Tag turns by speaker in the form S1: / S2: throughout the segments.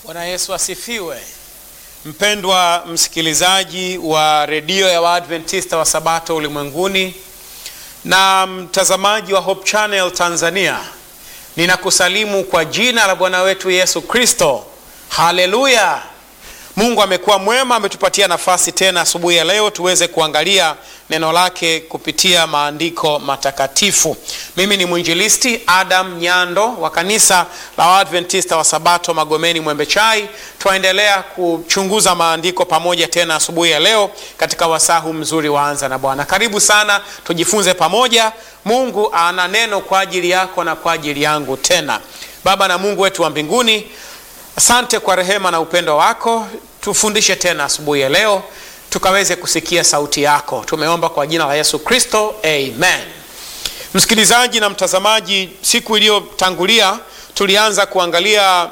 S1: Bwana Yesu asifiwe. Mpendwa msikilizaji wa redio ya Waadventista wa Sabato ulimwenguni na mtazamaji wa Hope Channel Tanzania, ninakusalimu kwa jina la Bwana wetu Yesu Kristo. Haleluya! Mungu amekuwa mwema, ametupatia nafasi tena asubuhi ya leo tuweze kuangalia neno lake kupitia maandiko matakatifu. Mimi ni mwinjilisti Adam Nyando wa kanisa la Waadventista wa Sabato Magomeni Mwembe Chai. Twaendelea kuchunguza maandiko pamoja tena asubuhi ya leo katika wasahu mzuri waanza na Bwana. Karibu sana, tujifunze pamoja. Mungu ana neno kwa ajili yako na kwa ajili yangu tena. Baba na Mungu wetu wa mbinguni, Asante kwa rehema na upendo wako. Tufundishe tena asubuhi ya leo, tukaweze kusikia sauti yako. Tumeomba kwa jina la Yesu Kristo, amen. Msikilizaji na mtazamaji, siku iliyotangulia tulianza kuangalia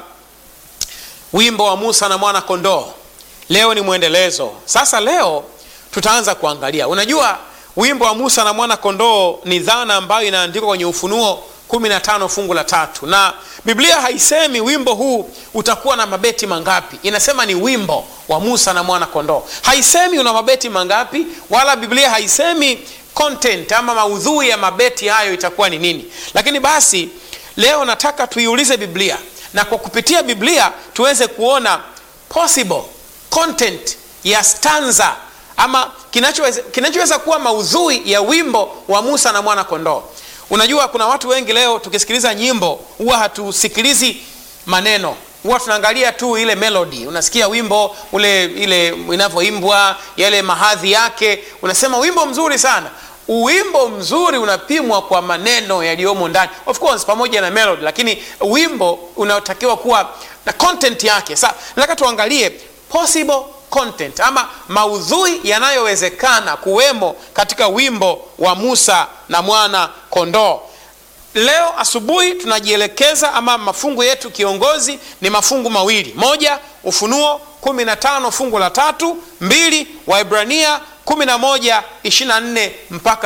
S1: wimbo wa Musa na mwana kondoo. Leo ni mwendelezo. Sasa leo tutaanza kuangalia, unajua wimbo wa Musa na mwana kondoo ni dhana ambayo inaandikwa kwenye Ufunuo 15 fungu la tatu na Biblia haisemi wimbo huu utakuwa na mabeti mangapi. Inasema ni wimbo wa Musa na mwana kondoo. Haisemi una mabeti mangapi, wala Biblia haisemi content ama maudhui ya mabeti hayo itakuwa ni nini. Lakini basi leo nataka tuiulize Biblia na kwa kupitia Biblia tuweze kuona possible content ya stanza ama kinachoweza kinachoweza kuwa maudhui ya wimbo wa Musa na mwana kondoo. Unajua, kuna watu wengi leo tukisikiliza nyimbo huwa hatusikilizi maneno, huwa tunaangalia tu ile melody. Unasikia wimbo ule, ile inavyoimbwa, yale mahadhi yake, unasema wimbo mzuri sana. Wimbo mzuri unapimwa kwa maneno yaliyomo ndani, of course pamoja na melody, lakini wimbo unaotakiwa kuwa na content yake. Sasa nataka tuangalie possible content ama maudhui yanayowezekana kuwemo katika wimbo wa Musa na mwana kondoo. Leo asubuhi tunajielekeza ama mafungu yetu kiongozi ni mafungu mawili: moja, Ufunuo 15 fungu la tatu; mbili, Waebrania 11 24 mpaka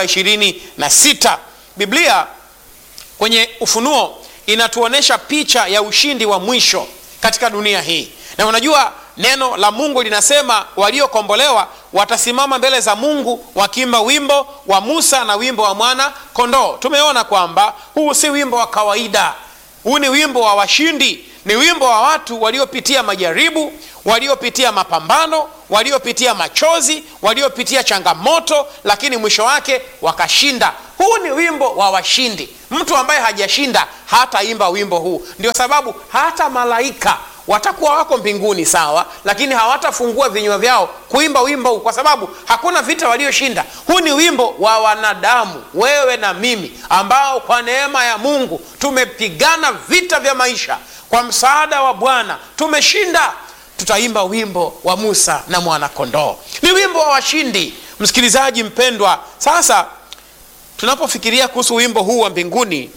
S1: 26. Biblia kwenye Ufunuo inatuonyesha picha ya ushindi wa mwisho katika dunia hii, na unajua neno la Mungu linasema waliokombolewa watasimama mbele za Mungu wakiimba wimbo wa Musa na wimbo wa mwana kondoo. Tumeona kwamba huu si wimbo wa kawaida, huu ni wimbo wa washindi, ni wimbo wa watu waliopitia majaribu, waliopitia mapambano, waliopitia machozi, waliopitia changamoto, lakini mwisho wake wakashinda. Huu ni wimbo wa washindi. Mtu ambaye hajashinda hataimba wimbo huu. Ndio sababu hata malaika watakuwa wako mbinguni sawa, lakini hawatafungua vinywa vyao kuimba wimbo huu, kwa sababu hakuna vita walioshinda. Huu ni wimbo wa wanadamu, wewe na mimi, ambao kwa neema ya Mungu tumepigana vita vya maisha, kwa msaada wa Bwana tumeshinda. Tutaimba wimbo wa Musa na mwana kondoo, ni wimbo wa washindi. Msikilizaji mpendwa, sasa tunapofikiria kuhusu wimbo huu wa mbinguni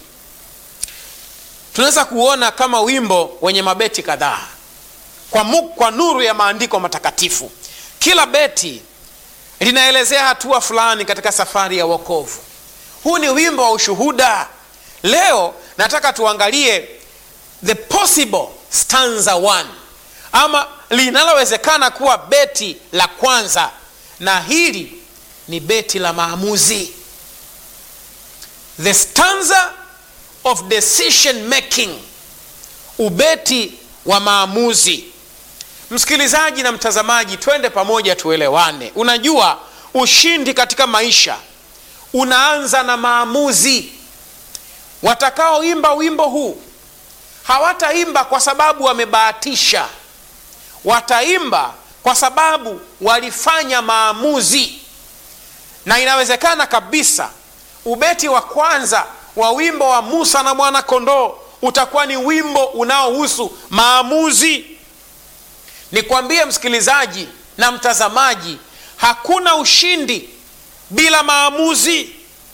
S1: tunaweza kuona kama wimbo wenye mabeti kadhaa kwa, kwa nuru ya maandiko matakatifu. Kila beti linaelezea hatua fulani katika safari ya wokovu. Huu ni wimbo wa ushuhuda. Leo nataka tuangalie the possible stanza one, ama linalowezekana kuwa beti la kwanza, na hili ni beti la maamuzi, the stanza of decision making, ubeti wa maamuzi. Msikilizaji na mtazamaji, twende pamoja tuelewane. Unajua, ushindi katika maisha unaanza na maamuzi. Watakaoimba wimbo huu hawataimba kwa sababu wamebahatisha, wataimba kwa sababu walifanya maamuzi, na inawezekana kabisa ubeti wa kwanza wa wimbo wa Musa na mwana kondoo utakuwa ni wimbo unaohusu maamuzi. Nikwambie msikilizaji na mtazamaji, hakuna ushindi bila maamuzi,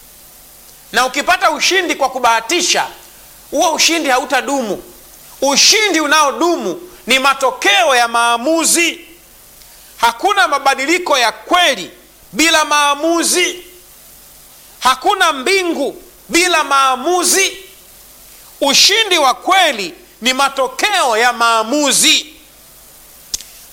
S1: na ukipata ushindi kwa kubahatisha, huo ushindi hautadumu. Ushindi unaodumu ni matokeo ya maamuzi. Hakuna mabadiliko ya kweli bila maamuzi. Hakuna mbingu bila maamuzi. Ushindi wa kweli ni matokeo ya maamuzi.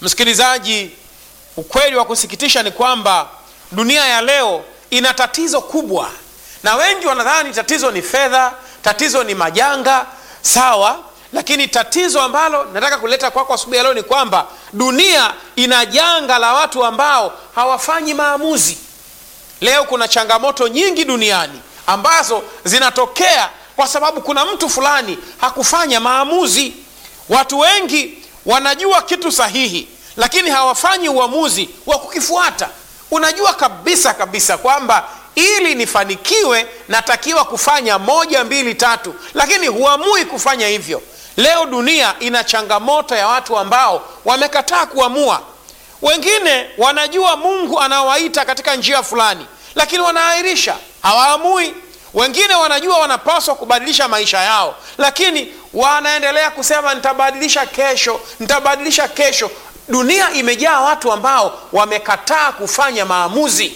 S1: Msikilizaji, ukweli wa kusikitisha ni kwamba dunia ya leo ina tatizo kubwa, na wengi wanadhani tatizo ni fedha, tatizo ni majanga. Sawa, lakini tatizo ambalo nataka kuleta kwako asubuhi ya leo ni kwamba dunia ina janga la watu ambao hawafanyi maamuzi. Leo kuna changamoto nyingi duniani ambazo zinatokea kwa sababu kuna mtu fulani hakufanya maamuzi. Watu wengi wanajua kitu sahihi, lakini hawafanyi uamuzi wa kukifuata. Unajua kabisa kabisa kwamba ili nifanikiwe natakiwa kufanya moja, mbili, tatu, lakini huamui kufanya hivyo. Leo dunia ina changamoto ya watu ambao wamekataa kuamua. Wengine wanajua Mungu anawaita katika njia fulani, lakini wanaahirisha, hawaamui. Wengine wanajua wanapaswa kubadilisha maisha yao, lakini wanaendelea kusema nitabadilisha kesho, nitabadilisha kesho. Dunia imejaa watu ambao wamekataa kufanya maamuzi,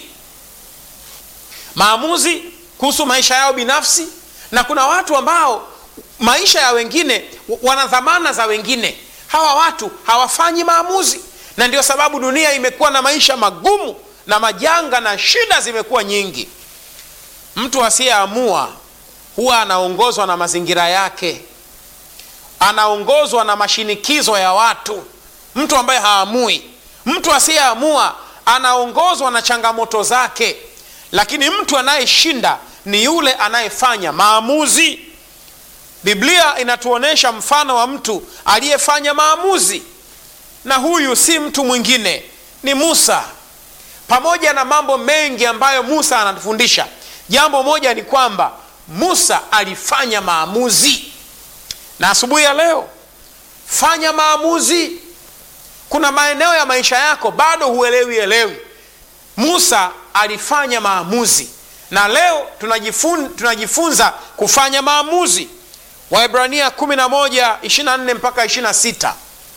S1: maamuzi kuhusu maisha yao binafsi, na kuna watu ambao maisha ya wengine wana dhamana za wengine. Hawa watu hawafanyi maamuzi, na ndio sababu dunia imekuwa na maisha magumu na majanga na shida zimekuwa nyingi. Mtu asiyeamua huwa anaongozwa na mazingira yake, anaongozwa na mashinikizo ya watu. Mtu ambaye haamui, mtu asiyeamua anaongozwa na changamoto zake, lakini mtu anayeshinda ni yule anayefanya maamuzi. Biblia inatuonyesha mfano wa mtu aliyefanya maamuzi, na huyu si mtu mwingine, ni Musa. Pamoja na mambo mengi ambayo Musa anatufundisha, jambo moja ni kwamba Musa alifanya maamuzi. Na asubuhi ya leo, fanya maamuzi. Kuna maeneo ya maisha yako bado huelewi elewi. Musa alifanya maamuzi, na leo tunajifun, tunajifunza kufanya maamuzi. Waebrania 11 24 mpaka 26,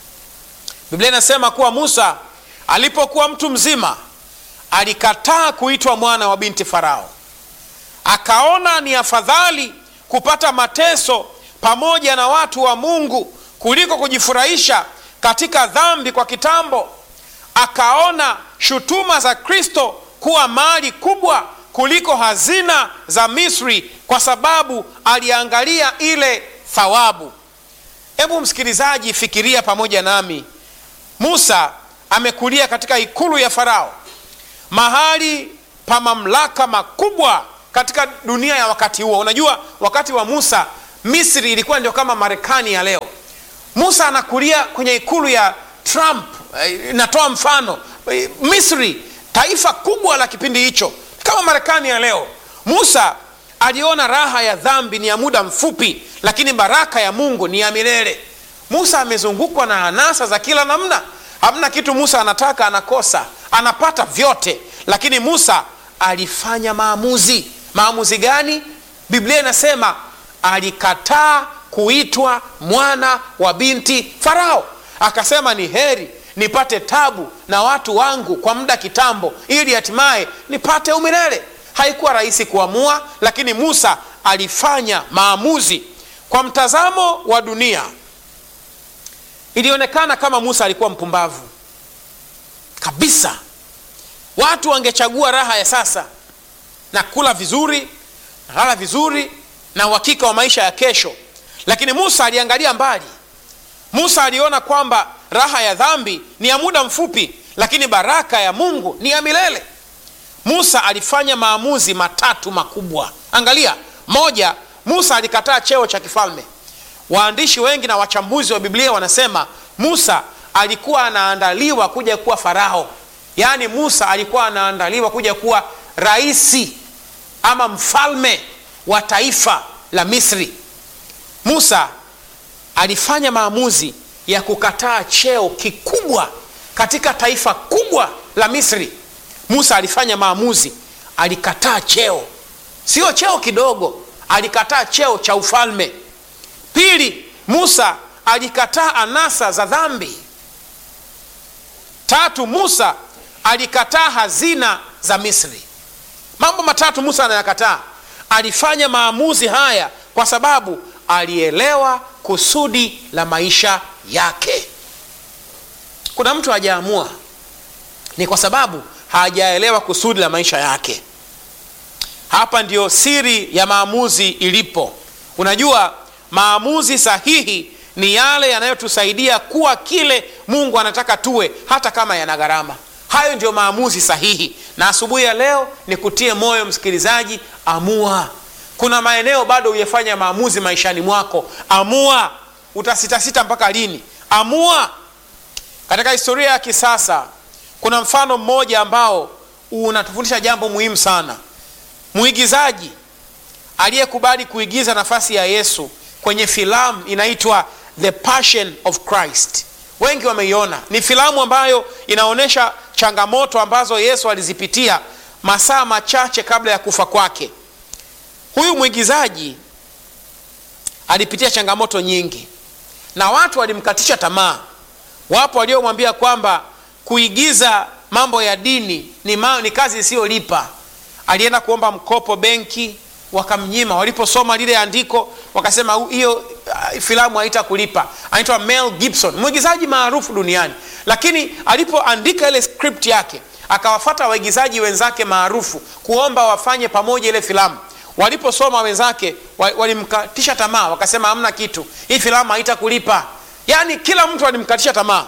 S1: Biblia inasema kuwa Musa alipokuwa mtu mzima alikataa kuitwa mwana wa binti Farao, akaona ni afadhali kupata mateso pamoja na watu wa Mungu kuliko kujifurahisha katika dhambi kwa kitambo. Akaona shutuma za Kristo kuwa mali kubwa kuliko hazina za Misri, kwa sababu aliangalia ile thawabu. Hebu msikilizaji, fikiria pamoja nami. Musa amekulia katika ikulu ya Farao, mahali pa mamlaka makubwa katika dunia ya wakati huo. Unajua, wakati wa Musa Misri ilikuwa ndio kama Marekani ya leo. Musa anakulia kwenye ikulu ya Trump. Inatoa mfano Misri, taifa kubwa la kipindi hicho, kama Marekani ya leo. Musa aliona raha ya dhambi ni ya muda mfupi, lakini baraka ya Mungu ni ya milele. Musa amezungukwa na anasa za kila namna. Hamna kitu Musa anataka anakosa, anapata vyote, lakini Musa alifanya maamuzi. Maamuzi gani? Biblia inasema alikataa kuitwa mwana wa binti Farao, akasema ni heri nipate tabu na watu wangu kwa muda kitambo, ili hatimaye nipate umilele. Haikuwa rahisi kuamua, lakini Musa alifanya maamuzi. Kwa mtazamo wa dunia, ilionekana kama Musa alikuwa mpumbavu kabisa. Watu wangechagua raha ya sasa na kula vizuri na lala vizuri na uhakika wa maisha ya kesho, lakini Musa aliangalia mbali. Musa aliona kwamba raha ya dhambi ni ya muda mfupi, lakini baraka ya Mungu ni ya milele. Musa alifanya maamuzi matatu makubwa. Angalia, moja, Musa alikataa cheo cha kifalme. Waandishi wengi na wachambuzi wa Biblia wanasema Musa alikuwa anaandaliwa kuja kuwa Farao, yaani Musa alikuwa anaandaliwa kuja kuwa raisi ama mfalme wa taifa la Misri. Musa alifanya maamuzi ya kukataa cheo kikubwa katika taifa kubwa la Misri. Musa alifanya maamuzi, alikataa cheo, sio cheo kidogo, alikataa cheo cha ufalme. Pili, Musa alikataa anasa za dhambi. Tatu, Musa alikataa hazina za Misri. Mambo matatu Musa anayakataa. Alifanya maamuzi haya kwa sababu alielewa kusudi la maisha yake. kuna mtu hajaamua ni kwa sababu hajaelewa kusudi la maisha yake hapa ndio siri ya maamuzi ilipo unajua maamuzi sahihi ni yale yanayotusaidia kuwa kile mungu anataka tuwe hata kama yana gharama hayo ndio maamuzi sahihi na asubuhi ya leo ni kutie moyo msikilizaji amua kuna maeneo bado hujafanya maamuzi maishani mwako amua utasitasita mpaka lini amua katika historia ya kisasa kuna mfano mmoja ambao unatufundisha jambo muhimu sana mwigizaji aliyekubali kuigiza nafasi ya yesu kwenye filamu inaitwa the passion of christ wengi wameiona ni filamu ambayo inaonyesha changamoto ambazo yesu alizipitia masaa machache kabla ya kufa kwake huyu mwigizaji alipitia changamoto nyingi na watu walimkatisha tamaa wapo waliomwambia kwamba kuigiza mambo ya dini ni, ma, ni kazi isiyolipa alienda kuomba mkopo benki wakamnyima waliposoma lile andiko wakasema hiyo uh, filamu haita kulipa anaitwa mel gibson mwigizaji maarufu duniani lakini alipoandika ile script yake akawafata waigizaji wenzake maarufu kuomba wafanye pamoja ile filamu waliposoma wenzake walimkatisha tamaa wakasema hamna kitu hii filamu haita kulipa yaani kila mtu alimkatisha tamaa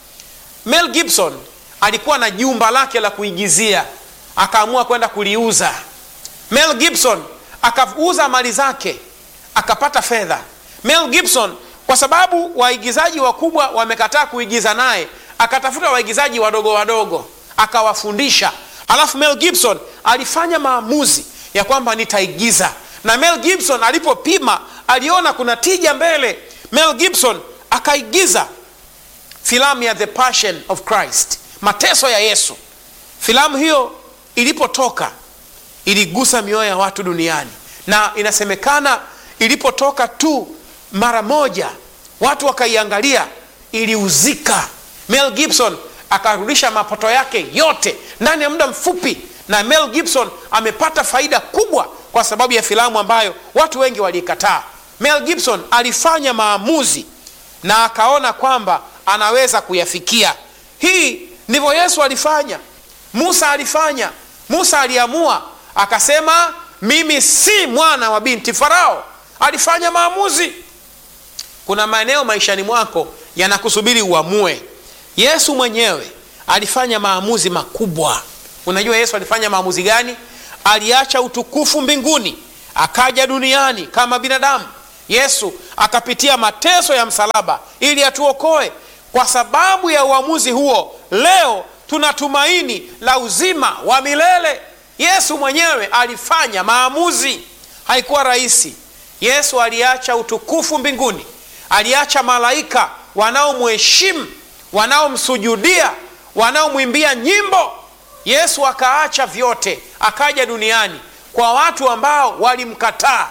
S1: mel gibson alikuwa na jumba lake la kuigizia akaamua kwenda kuliuza mel gibson akauza mali zake akapata fedha mel gibson kwa sababu waigizaji wakubwa wamekataa kuigiza naye akatafuta waigizaji wadogo wadogo akawafundisha alafu mel gibson alifanya maamuzi ya kwamba nitaigiza na mel gibson alipopima aliona kuna tija mbele mel gibson akaigiza filamu ya the passion of christ mateso ya yesu filamu hiyo ilipotoka iligusa mioyo ya watu duniani na inasemekana ilipotoka tu mara moja watu wakaiangalia iliuzika mel gibson akarudisha mapato yake yote ndani ya muda mfupi na mel gibson amepata faida kubwa kwa sababu ya filamu ambayo watu wengi waliikataa mel gibson alifanya maamuzi na akaona kwamba anaweza kuyafikia hii ndivyo yesu alifanya musa alifanya musa aliamua akasema mimi si mwana wa binti farao alifanya maamuzi kuna maeneo maishani mwako yanakusubiri uamue yesu mwenyewe alifanya maamuzi makubwa unajua yesu alifanya maamuzi gani aliacha utukufu mbinguni akaja duniani kama binadamu yesu akapitia mateso ya msalaba ili atuokoe kwa sababu ya uamuzi huo leo tuna tumaini la uzima wa milele yesu mwenyewe alifanya maamuzi haikuwa rahisi yesu aliacha utukufu mbinguni aliacha malaika wanaomheshimu wanaomsujudia wanaomwimbia nyimbo yesu akaacha vyote akaja duniani kwa watu ambao walimkataa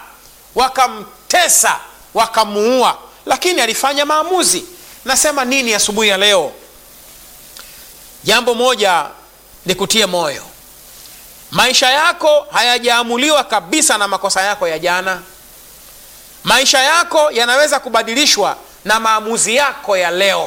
S1: wakamtesa wakamuua lakini alifanya maamuzi nasema nini asubuhi ya, ya leo jambo moja ni kutie moyo maisha yako hayajaamuliwa kabisa na makosa yako ya jana maisha yako yanaweza kubadilishwa na maamuzi yako ya leo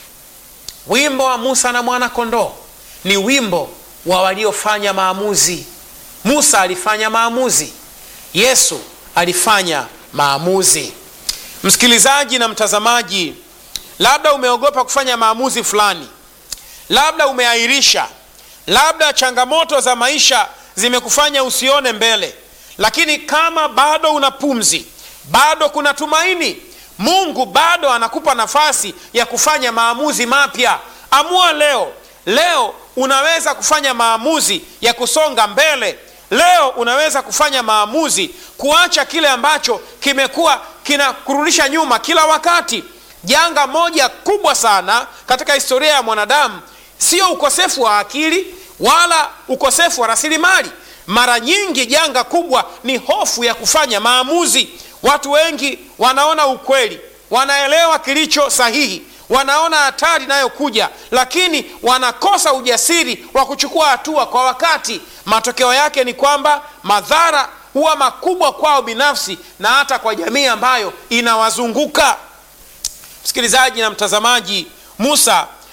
S1: wimbo wa musa na mwana kondoo ni wimbo wa waliofanya maamuzi musa alifanya maamuzi yesu alifanya maamuzi msikilizaji na mtazamaji labda umeogopa kufanya maamuzi fulani labda umeahirisha labda changamoto za maisha zimekufanya usione mbele lakini kama bado una pumzi bado kuna tumaini mungu bado anakupa nafasi ya kufanya maamuzi mapya amua leo leo unaweza kufanya maamuzi ya kusonga mbele leo unaweza kufanya maamuzi kuacha kile ambacho kimekuwa kinakurudisha nyuma kila wakati janga moja kubwa sana katika historia ya mwanadamu sio ukosefu wa akili wala ukosefu wa rasilimali mara nyingi janga kubwa ni hofu ya kufanya maamuzi watu wengi wanaona ukweli wanaelewa kilicho sahihi wanaona hatari inayokuja lakini wanakosa ujasiri wa kuchukua hatua kwa wakati matokeo yake ni kwamba madhara huwa makubwa kwao binafsi na hata kwa jamii ambayo inawazunguka msikilizaji na mtazamaji musa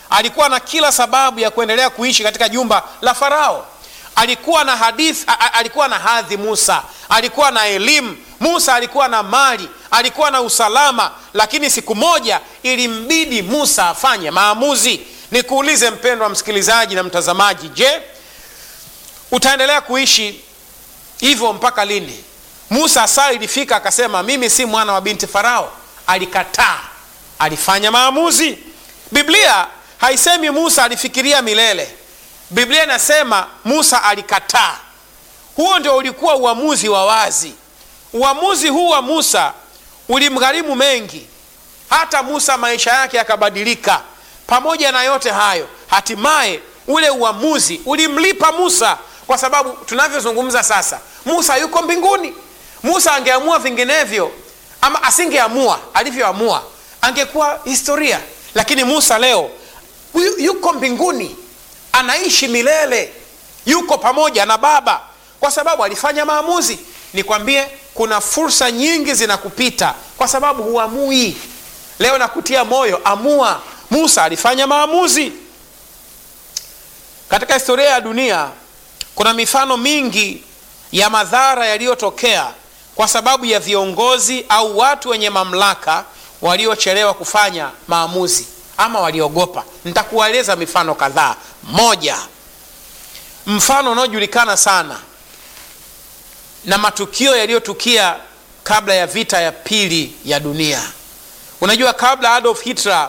S1: alikuwa na kila sababu ya kuendelea kuishi katika jumba la Farao. Alikuwa na hadithi, alikuwa na hadhi Musa, alikuwa na elimu Musa, alikuwa na mali, alikuwa na usalama, lakini siku moja ilimbidi Musa afanye maamuzi. Nikuulize mpendwa msikilizaji na mtazamaji, je, utaendelea kuishi hivyo mpaka lini? Musa saa ilifika akasema, mimi si mwana wa binti Farao. Alikataa, alifanya maamuzi. Biblia haisemi Musa alifikiria milele. Biblia inasema Musa alikataa. Huo ndio ulikuwa uamuzi wa wazi. Uamuzi huu wa Musa ulimgharimu mengi, hata Musa maisha yake yakabadilika. Pamoja na yote hayo, hatimaye ule uamuzi ulimlipa Musa, kwa sababu tunavyozungumza sasa, Musa yuko mbinguni. Musa angeamua vinginevyo, ama asingeamua alivyoamua, angekuwa historia. Lakini Musa leo yuko mbinguni, anaishi milele, yuko pamoja na Baba kwa sababu alifanya maamuzi. Nikwambie, kuna fursa nyingi zinakupita kwa sababu huamui. Leo nakutia moyo, amua. Musa alifanya maamuzi. Katika historia ya dunia kuna mifano mingi ya madhara yaliyotokea kwa sababu ya viongozi au watu wenye mamlaka waliochelewa kufanya maamuzi ama waliogopa. Nitakueleza mifano kadhaa. Moja, mfano unaojulikana sana na matukio yaliyotukia kabla ya vita ya pili ya dunia. Unajua, kabla Adolf Hitler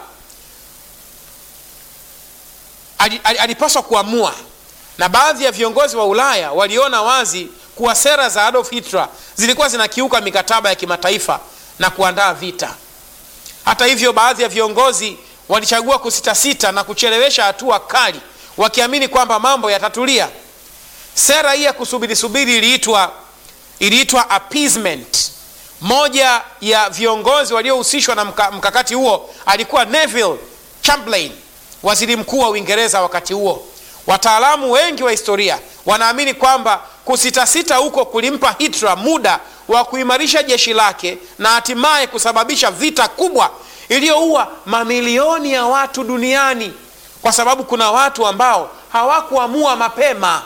S1: alipaswa kuamua, na baadhi ya viongozi wa Ulaya waliona wazi kuwa sera za Adolf Hitler zilikuwa zinakiuka mikataba ya kimataifa na kuandaa vita. Hata hivyo, baadhi ya viongozi walichagua kusitasita na kuchelewesha hatua kali, wakiamini kwamba mambo yatatulia. Sera hii ya kusubiri subiri iliitwa iliitwa appeasement. Moja ya viongozi waliohusishwa na mka, mkakati huo alikuwa Neville Chamberlain, waziri mkuu wa Uingereza wakati huo. Wataalamu wengi wa historia wanaamini kwamba kusitasita huko kulimpa Hitler muda wa kuimarisha jeshi lake na hatimaye kusababisha vita kubwa iliyoua mamilioni ya watu duniani, kwa sababu kuna watu ambao hawakuamua mapema.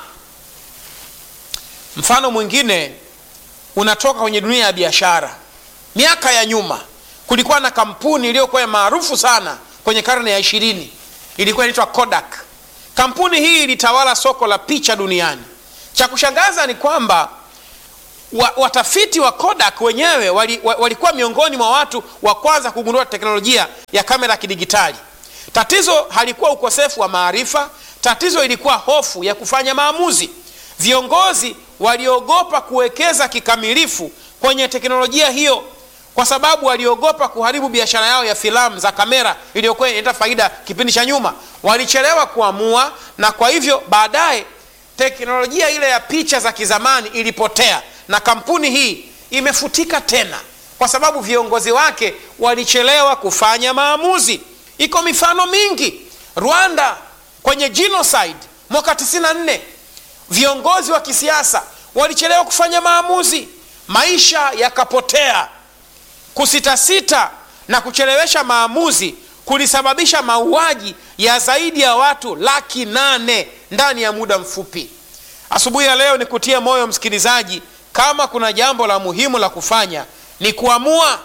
S1: Mfano mwingine unatoka kwenye dunia ya biashara. Miaka ya nyuma kulikuwa na kampuni iliyokuwa maarufu sana kwenye karne ya ishirini, ilikuwa inaitwa Kodak. Kampuni hii ilitawala soko la picha duniani. Cha kushangaza ni kwamba wa, watafiti wa Kodak wenyewe walikuwa wali miongoni mwa watu wa kwanza kugundua teknolojia ya kamera ya kidigitali. Tatizo halikuwa ukosefu wa maarifa, tatizo ilikuwa hofu ya kufanya maamuzi. Viongozi waliogopa kuwekeza kikamilifu kwenye teknolojia hiyo kwa sababu waliogopa kuharibu biashara yao ya filamu za kamera iliyokuwa inaleta faida kipindi cha nyuma. Walichelewa kuamua, na kwa hivyo baadaye teknolojia ile ya picha za kizamani ilipotea, na kampuni hii imefutika tena kwa sababu viongozi wake walichelewa kufanya maamuzi. Iko mifano mingi. Rwanda kwenye genocide mwaka 94 viongozi wa kisiasa walichelewa kufanya maamuzi, maisha yakapotea. Kusitasita na kuchelewesha maamuzi kulisababisha mauaji ya zaidi ya watu laki nane ndani ya muda mfupi. Asubuhi ya leo ni kutia moyo msikilizaji, kama kuna jambo la muhimu la kufanya ni kuamua.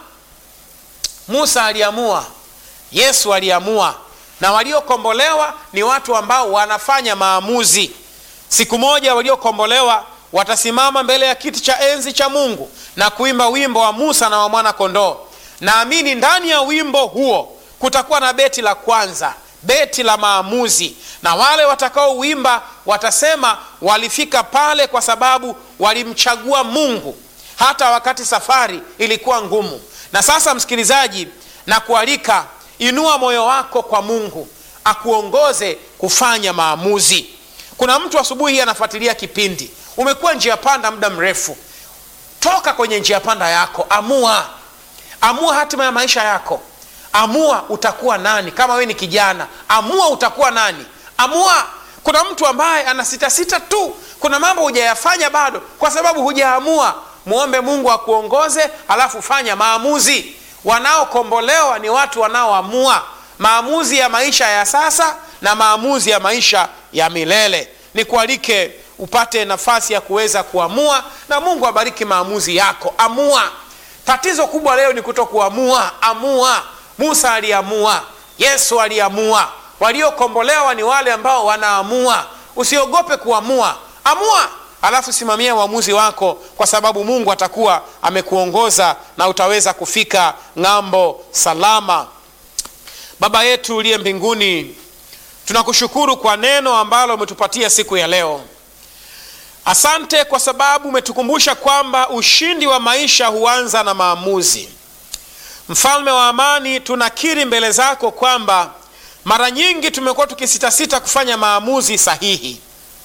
S1: Musa aliamua, Yesu aliamua, na waliokombolewa ni watu ambao wanafanya maamuzi. Siku moja waliokombolewa watasimama mbele ya kiti cha enzi cha Mungu na kuimba wimbo wa Musa na wa mwana kondoo. Naamini ndani ya wimbo huo kutakuwa na beti la kwanza, beti la maamuzi, na wale watakaouimba watasema walifika pale kwa sababu walimchagua Mungu hata wakati safari ilikuwa ngumu. Na sasa, msikilizaji, na kualika inua moyo wako kwa Mungu akuongoze kufanya maamuzi. Kuna mtu asubuhi hii anafuatilia kipindi, umekuwa njia panda muda mrefu. Toka kwenye njia panda yako, amua, amua hatima ya maisha yako. Amua utakuwa nani. Kama wewe ni kijana, amua utakuwa nani. Amua. Kuna mtu ambaye ana sita sita tu, kuna mambo hujayafanya bado kwa sababu hujaamua. Mwombe Mungu akuongoze, halafu fanya maamuzi. Wanaokombolewa ni watu wanaoamua. maamuzi ya maisha ya sasa na maamuzi ya maisha ya milele. Nikualike upate nafasi ya kuweza kuamua, na Mungu abariki maamuzi yako. Amua. Tatizo kubwa leo ni kutokuamua. Amua. Musa aliamua, Yesu aliamua. Waliokombolewa ni wale ambao wanaamua. Usiogope kuamua, amua, alafu simamia uamuzi wako, kwa sababu Mungu atakuwa amekuongoza na utaweza kufika ng'ambo salama. Baba yetu uliye mbinguni, tunakushukuru kwa neno ambalo umetupatia siku ya leo. Asante kwa sababu umetukumbusha kwamba ushindi wa maisha huanza na maamuzi. Mfalme wa amani, tunakiri mbele zako kwamba mara nyingi tumekuwa tukisitasita kufanya maamuzi sahihi.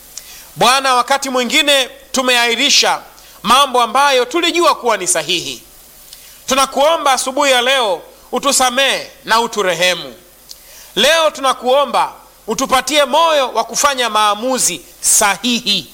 S1: Bwana, wakati mwingine tumeahirisha mambo ambayo tulijua kuwa ni sahihi. Tunakuomba asubuhi ya leo utusamehe na uturehemu. Leo tunakuomba utupatie moyo wa kufanya maamuzi sahihi.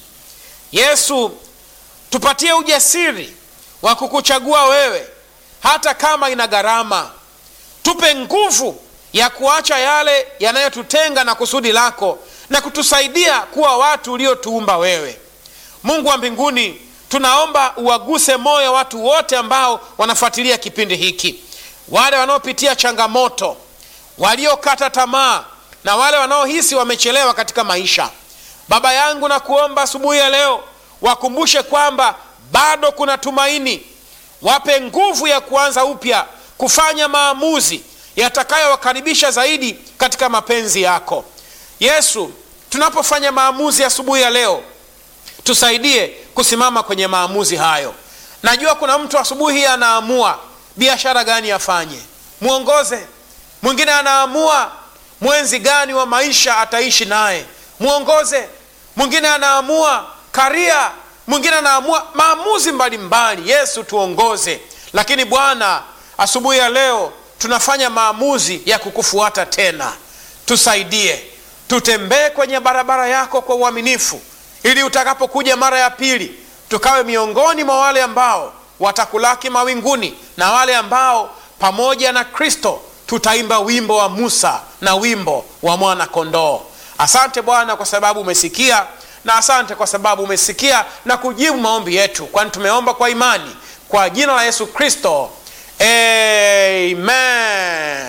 S1: Yesu, tupatie ujasiri wa kukuchagua wewe hata kama ina gharama. Tupe nguvu ya kuacha yale yanayotutenga na kusudi lako na kutusaidia kuwa watu uliotuumba wewe. Mungu wa mbinguni, tunaomba uwaguse moyo watu wote ambao wanafuatilia kipindi hiki, wale wanaopitia changamoto, waliokata tamaa na wale wanaohisi wamechelewa katika maisha. Baba yangu, na kuomba asubuhi ya leo wakumbushe kwamba bado kuna tumaini. Wape nguvu ya kuanza upya, kufanya maamuzi yatakayowakaribisha zaidi katika mapenzi yako. Yesu, tunapofanya maamuzi asubuhi ya, ya leo, tusaidie kusimama kwenye maamuzi hayo. Najua kuna mtu asubuhi hii anaamua biashara gani afanye, mwongoze. Mwingine anaamua mwenzi gani wa maisha ataishi naye, mwongoze. Mwingine anaamua karia, mwingine anaamua maamuzi mbalimbali mbali. Yesu tuongoze. Lakini Bwana, asubuhi ya leo tunafanya maamuzi ya kukufuata tena. Tusaidie, tutembee kwenye barabara yako kwa uaminifu, ili utakapokuja mara ya pili tukawe miongoni mwa wale ambao watakulaki mawinguni na wale ambao pamoja na Kristo tutaimba wimbo wa Musa na wimbo wa mwana kondoo. Asante Bwana kwa sababu umesikia, na asante kwa sababu umesikia na kujibu maombi yetu, kwani tumeomba kwa imani kwa jina la Yesu Kristo, amen.